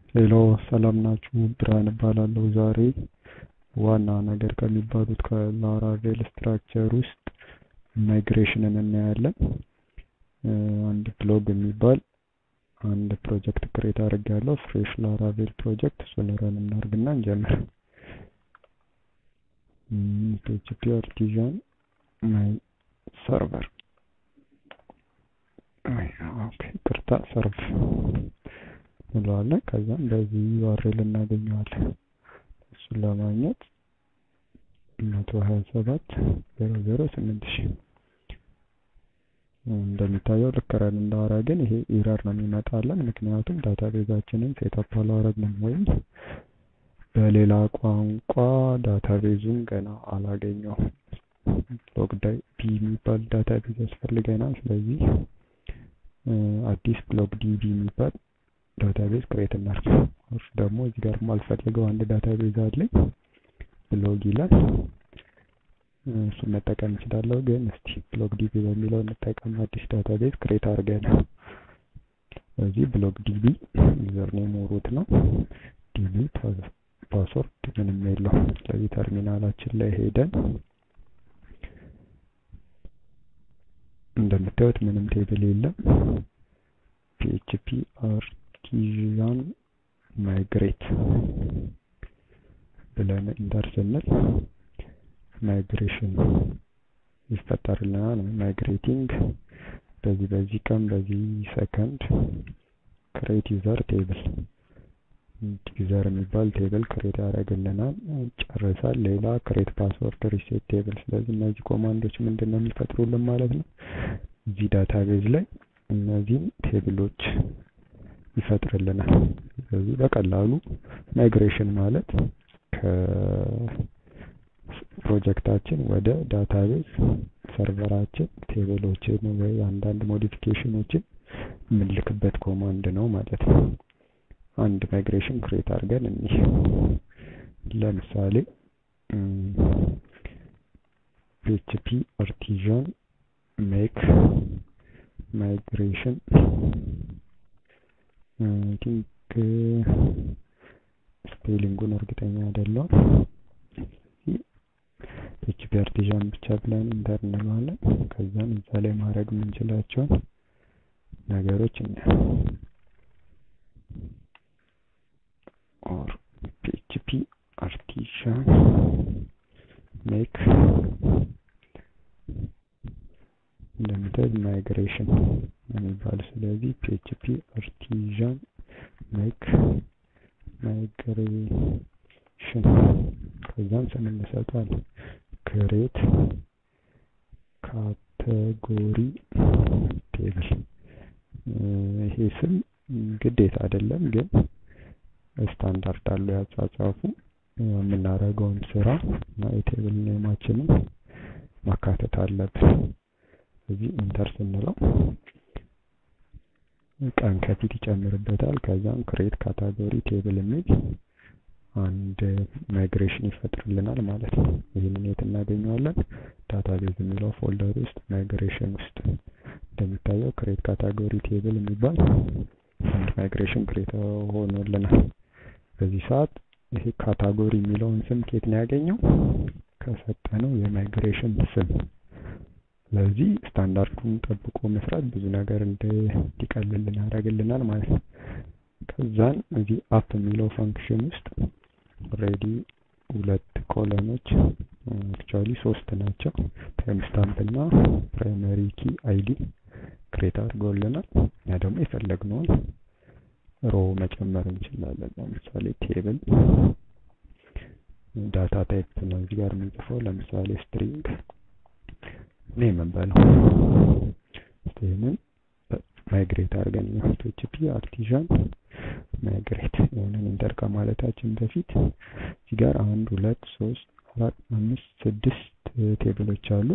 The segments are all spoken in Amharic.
ሄሎ ሰላም ናችሁ? ብርሃን እባላለሁ። ዛሬ ዋና ነገር ከሚባሉት ከላራቬል ስትራክቸር ውስጥ ማይግሬሽንን እናያለን። አንድ ብሎግ የሚባል አንድ ፕሮጀክት ክሬት አድርጌያለሁ። ፍሬሽ ላራቬል ፕሮጀክት እሱን ረን እናድርግና እንጀምር። ፒኤችፒ አርቲዛን ማይ ሰርቨር ቅርታ ሰርቭ እንለዋለን። ከዛም በዚህ ዩአርኤል እናገኘዋለን። እሱን ለማግኘት መቶ ሀያ ሰባት ዜሮ ዜሮ ስምንት ሺ እንደሚታየው ልክ ረን እንዳወራግን ይሄ ኢረር ነው የሚመጣለን። ምክንያቱም ዳታቤዛችንን ሴታፕ አላረግንም ወይም በሌላ ቋንቋ ዳታቤዙን ገና አላገኘውም። ብሎግ ቢ የሚባል ዳታቤዝ ያስፈልገናል። ስለዚህ አዲስ ብሎግ ዲቢ የሚባል ዳታቤዝ ክሬት እናድርግ። እሱ ደግሞ እዚህ ጋር የማልፈልገው አንድ ዳታቤዝ አለኝ ብሎግ ይላል። እሱን መጠቀም እችላለሁ፣ ግን እስቲ ብሎግ ዲቢ በሚለው እንጠቀም። አዲስ ዳታቤዝ ክሬት አድርገን ስለዚህ ብሎግ ዲቢ ዩዘርኔም ሩት ነው። ዲቢ ፓስወርድ ምንም የለው። ስለዚህ ተርሚናላችን ላይ ሄደን እንደምታዩት ምንም ቴብል የለም። ፒኤችፒ አርቲዛን ማይግሬት ብለን ኢንተር ስንል ማይግሬሽን ይፈጠርልናል። ማይግሬቲንግ በዚህ በዚህ ቀን በዚህ ሰከንድ ክሬት ዩዘር ቴብል ዩዘር የሚባል ቴብል ክሬት ያደርግልናል። ጨርሳል። ሌላ ክሬት ፓስወርድ ሪሴት ቴብል። ስለዚህ እነዚህ ኮማንዶች ምንድን ነው የሚፈጥሩልን ማለት ነው? እዚህ ዳታቤዝ ላይ እነዚህን ቴብሎች ይፈጥርልናል። ስለዚህ በቀላሉ ማይግሬሽን ማለት ከፕሮጀክታችን ወደ ዳታቤዝ ሰርቨራችን ቴብሎችን ወይ አንዳንድ ሞዲፊኬሽኖችን የምንልክበት ኮማንድ ነው ማለት ነው። አንድ ማይግሬሽን ክሬት አድርገን እኒህ ለምሳሌ ፒኤችፒ አርቲዛን ሜክ ማይግሬሽን ቲንክ ስፔሊንጉን እርግጠኛ አይደለሁም። ፒኤችፒ አርቲዛን ብቻ ብለን ኢንተር እንለዋለን። ከዛም እዛ ላይ ማድረግ የምንችላቸውን ነገሮች እናያለን። or PHP artisan make እንደምታዩት ማይግሬሽን የሚባል ስለዚህ ፒኤችፒ አርቲዛን ሜክ ማይግሬሽን ከዛም ስም እንሰጣለን። ክሬት ካቴጎሪ ቴብል ይሄ ስም ግዴታ አይደለም ግን ስታንዳርድ አለው ያጻጻፉ የምናደርገውን ስራ እና የቴብል ኔማችንን ማካተት አለብን። ስለዚህ ኢንተር ስንለው ቀን ከፊት ይጨምርበታል። ከዛም ክሬት ካታጎሪ ቴብል የሚል አንድ ማይግሬሽን ይፈጥርልናል ማለት ነው። ይህንን የት እናገኘዋለን? ዳታቤዝ የሚለው ፎልደር ውስጥ ማይግሬሽን ውስጥ እንደሚታየው ክሬት ካታጎሪ ቴብል የሚባል አንድ ማይግሬሽን ክሬት ሆኖልናል። በዚህ ሰዓት ይሄ ካታጎሪ የሚለውን ስም ኬት ነው ያገኘው? ከሰጠነው የማይግሬሽን ስም። ስለዚህ ስታንዳርዱን ጠብቆ መስራት ብዙ ነገር እንዲቀልልን ያደርግልናል ማለት ነው። ከዛን እዚህ አፕ የሚለው ፈንክሽን ውስጥ ኦልሬዲ ሁለት ኮለኖች አክቹዋሊ ሶስት ናቸው። ታይም ስታምፕ እና ፕራይመሪ ኪ አይዲ ክሬት አድርጎልናል። እኛ ደግሞ የፈለግነውን ሮ መጨመር እንችላለን። ለምሳሌ ቴብል ዳታ ታይፕ ነው እዚህ ጋር የምንጽፈው። ለምሳሌ ስትሪንግ ኔም እንበለው። ይህንን ማይግሬት አድርገን ፒኤችፒ አርቲዛን ማይግሬት የሆነን ኢንተር ከማለታችን በፊት እዚህ ጋር አንድ ሁለት ሶስት አራት አምስት ስድስት ቴብሎች አሉ።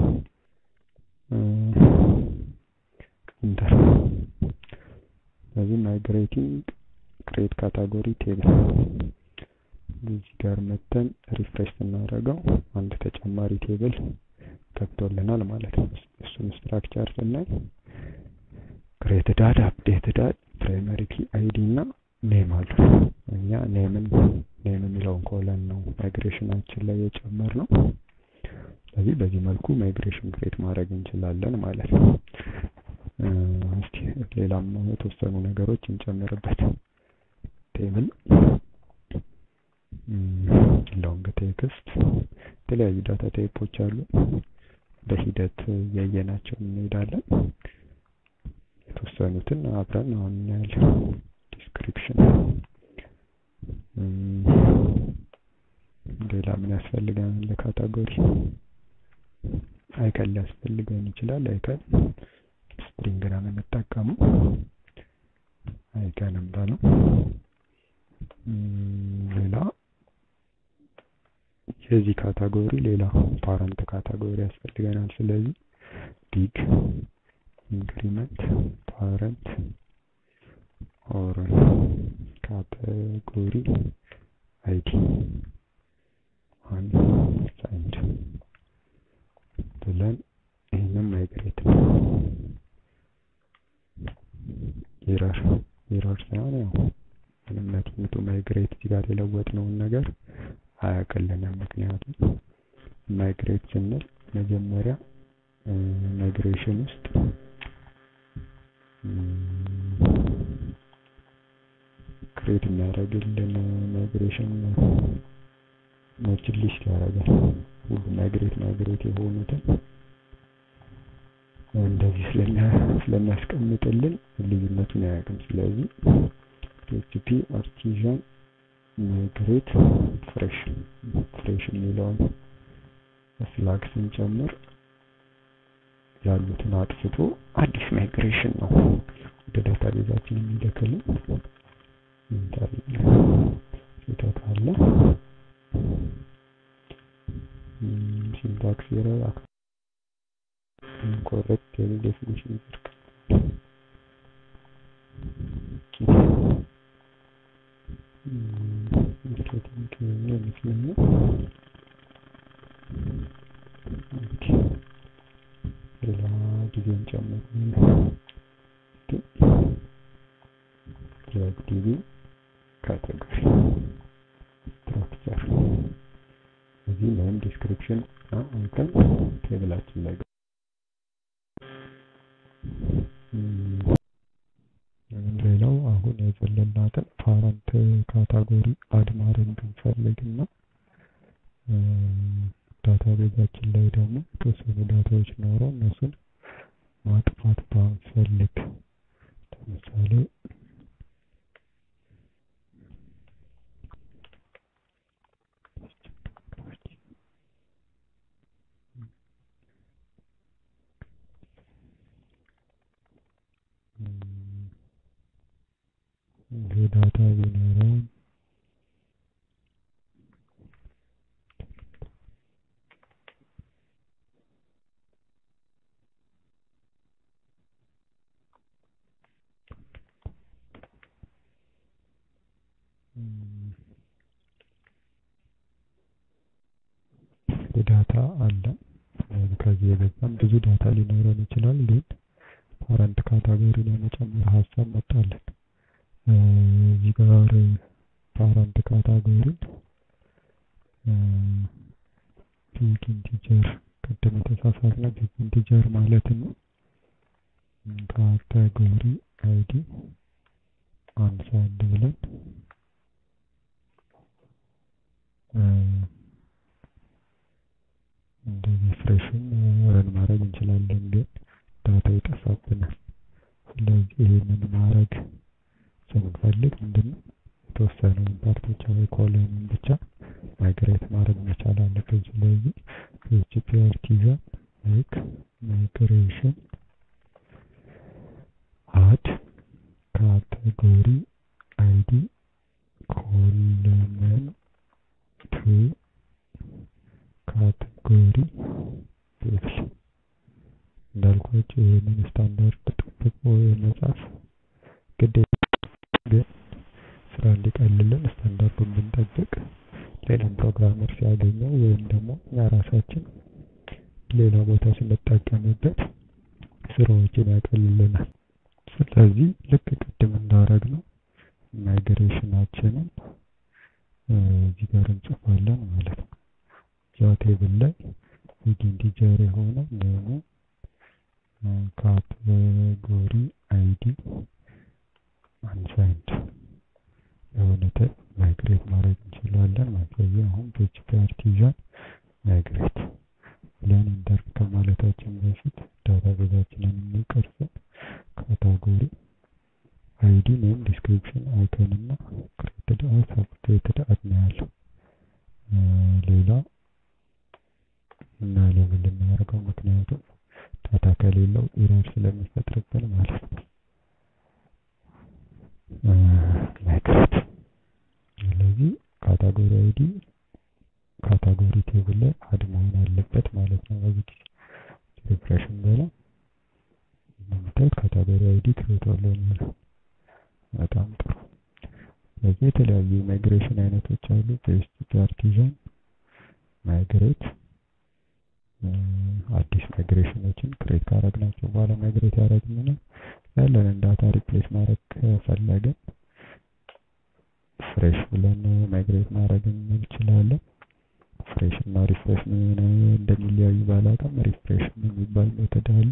ኢንተር ስለዚህ ማይግሬቲንግ ክሬት ካታጎሪ ቴብል እዚህ ጋር መተን ሪፍሬሽ ስናደርገው አንድ ተጨማሪ ቴብል ገብቶልናል ማለት ነው። እሱን ስትራክቸር ስናይ ክሬትድ አድ አፕዴትድ አድ ፕራይመሪ ኪ አይዲ እና ኔም አሉ። እኛ ኔምን ኔም የሚለውን ኮለን ነው ማይግሬሽናችን ላይ የጨመር ነው። ስለዚህ በዚህ መልኩ ማይግሬሽን ክሬት ማድረግ እንችላለን ማለት ነው። እስቲ ሌላም የተወሰኑ ነገሮች እንጨምርበት። ቴብል ሎንግ ቴክስት የተለያዩ ዳታ ታይፖች አሉ። በሂደት እያየናቸው እንሄዳለን። የተወሰኑትን አብረን አሁን እናያለን። ዲስክሪፕሽን ሌላ ምን ያስፈልገናል? ለካታጎሪ አይከን ሊያስፈልገን ይችላል። አይከን ስትሪንግ ነው የምንጠቀመው። አይከን እንበለው። ሌላ የዚህ ካታጎሪ ሌላ ፓረንት ካታጎሪ ያስፈልገናል። ስለዚህ ቢግ ኢንክሪመንት ፓረንት ኦር ካቴጎሪ አይዲ አን ሳይንድ ብለን ይህንም ማይግሬት ነው። ኤረር ኤረር ሳይሆን ያው ምንም ነትነቱ ማይግሬት እዚህ ጋር የለወጥነውን ነገር አያውቅልንም። ምክንያቱም ማይግሬት ስንል መጀመሪያ ማይግሬሽን ውስጥ ክሬት የሚያደርግልን ማይግሬሽን ኖችን ሊስት ያደርጋል። ሁሉ ማይግሬት ማይግሬት የሆኑትን እንደዚህ ስለሚያስቀምጥልን ልዩነቱን አያውቅም። ስለዚህ ፒኤችፒ አርቲዣን ማይግሬት ፍሬሽ ፍሬሽ የሚለውን ፍላግ ስንጨምር ያሉትን አጥፍቶ አዲስ ማይግሬሽን ነው ወደ ዳታቤዛችን የሚልክልን። ኢንተር ስህተት አለ። ሲንታክስ ኤረር ኢንኮሬክት ቴብል ዴፊኒሽን ማርኬቲንግ ይመስለኛል። ሌላ ጊዜን ጨምር ዲቪ ካቴጎሪ ስትራክቸር እዚህ ላይም ዲስክሪፕሽን አይተን ቴብላችን ላይ ሌላው አሁን የዘለልናትን ፓረንት ካታጎሪ አድ ማድረግ ብንፈልግና ዳታቤዛችን ላይ ደግሞ የተወሰኑ ዳታዎች ኖረው እነሱን ማጥፋት ባንፈልግ ለምሳሌ ዳታ ቢኖረን ዳታ አለ። ከዚህ የበዛም ብዙ ዳታ ሊኖረን ይችላል። ግን ፓረንት ካታጎሪ ለመጨመር ሀሳብ መጣለን። እዚህ ጋር ፓረንት ካታጎሪን ቢግ ኢንቲጀር ቅድም የተሳሳትነው ቢግ ኢንቲጀር ማለት ነው። ካታጎሪ አይዲ አንሳይንድ ብለን እንደዚህ ፍሬሽን ረን ማድረግ እንችላለን፣ ግን ዳታ ይጠፋብናል። ስለዚህ ይህንን ማድረግ ስንፈልግ ምንድነው የተወሰነውን ፓርቶች ወይ ኮለኑን ብቻ ማይግሬት ማድረግ መቻል አለብን። ስለዚህ ፒኤችፒ አርቲዛን ሜክ ማይግሬሽን አድ ካቴጎሪ አይዲ ኮለመን ቱ ካቴጎሪ ቴብል እንዳልኳቸው ይህንን ስታንዳርድ ጠብቆ የመጻፍ ግዴታ ግን ስራ እንዲቀልልን ስታንዳርዱን ብንጠብቅ ሌላም ፕሮግራመር ሲያገኘው ወይም ደግሞ እኛ ራሳችን ሌላ ቦታ ስንጠቀምበት ስራዎችን ያቀልልናል። ስለዚህ ልክ ቅድም እንዳረግ ነው ማይግሬሽናችንን እዚህ ጋር እንጽፋለን ማለት ነው። እዛ ቴብል ላይ ቢግ ኢንቲጀር የሆነ ኔሙ ካቴጎሪ አይዲ አንሳይንድ የሆነ ታይፕ ማይግሬት ማድረግ እንችላለን ማለት ነው። ስለዚህ አሁን ፒኤችፒ አርቲዛን ማይግሬት ብለን ኢንተር ከማለታችን በፊት ዳታቤዛችንን የሚቀርጸው ካታጎሪ አይዲ ኔም ዲስክሪፕሽን አይከን እና ክሬትድ አት አፕዴትድ አት ነው ያለው። ሌላ እና ለምን ልናደርገው ምክንያቱም ዳታ ከሌለው ኢረር ስለሚፈጥርብን ማለት ነው። ማይግሬት ስለዚህ ካታጎሪ አይዲ ካታጎሪ ቴብል ላይ አድ መሆን አለበት ማለት ነው። በዚህ ጊዜ ሪፍሬሽን በላ እንደምታዩት ካታጎሪ አይዲ ክሬት አለው የሚለው በጣም ጥሩ። ስለዚህ የተለያዩ ማይግሬሽን አይነቶች አሉ። ፒኤችፒ አርቲዛን ማይግሬት አዲስ ማይግሬሽኖችን ክሬት ካረግናቸው በኋላ ማይግሬት ያደረግን ያለንን ዳታ ሪፕሌስ ማድረግ ከፈለግን ፍሬሽ ብለን ማይግሬት ማድረግ እንችላለን። ፍሬሽ እና ሪፍሬሽ ምን እንደሚለያዩ ባላውቅም ሪፍሬሽ የሚባል ሜተድ አለ።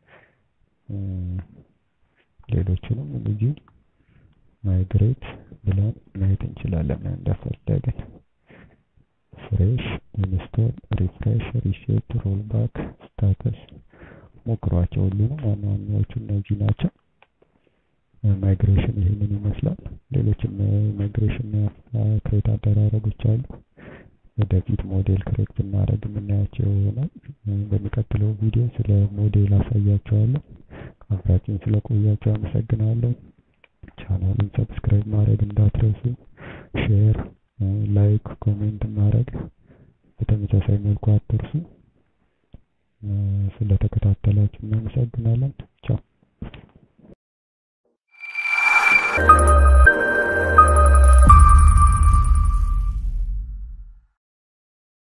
ሌሎችንም እንደዚሁ ማይግሬት ብለን ማየት እንችላለን እንደፈለግን። ፍሬሽ፣ ኢንስቶል፣ ሪፍሬሽ፣ ሪሴት፣ ሮልባክ፣ ስታተስ ሞክሯቸው። ሁሉንም ዋና ዋናዎቹ እነዚህ ናቸው። ማይግሬሽን ይህንን ይመስላል። ሌሎችም ማይግሬሽን ክሬት አደራረጎች አሉ። ወደፊት ሞዴል ክሬት ብናደርግ የምናያቸው ይሆናል። በሚቀጥለው ቪዲዮ ስለ ሞዴል አሳያቸዋለሁ። አብራችን ስለቆያቸው አመሰግናለሁ። ቻናሉን ሰብስክራይብ ማድረግ እንዳትረሱ፣ ሼር፣ ላይክ፣ ኮሜንት ማድረግ በተመሳሳይ መልኩ አትርሱ። ስለተከታተላችሁ እናመሰግናለን።